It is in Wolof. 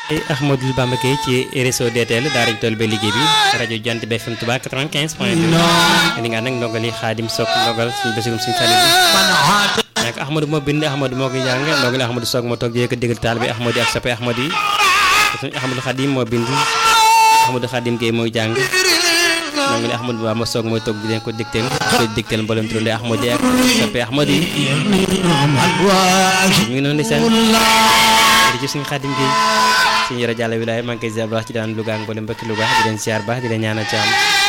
Ahmadou Bamba Gueye ci réseau DTL daara ji toll ba liggéey bi rajo Jant bi FM Touba 95 point 2 li nga nag ndongali Xaadim Sock ndogal suñu basirum suñu sali bi nekk Ahmadou moo bind Ahmadou moo ko jàng ndongali Ahmadou Sock moo toog di ko déggal taal bi Ahmadou ak soppe Ahmadou yi suñu Ahmadou Khadim moo bind Ahmadou Khadim Gueye mooy jàng ndongali Ahmadou Bamba Sock mooy toog di leen ko dégteel koy dégteel mboolem turandoo Ahmadou ak soppe Ahmadou yi ñu ngi noonu di seen jërëjëf suñu Xaadim Gueye suñu yore jàll wilaay maa ngi koy ziar baax ci daan Louga ak mboolem mbokki Louga di leen ziar baax di leen ñaanal ci am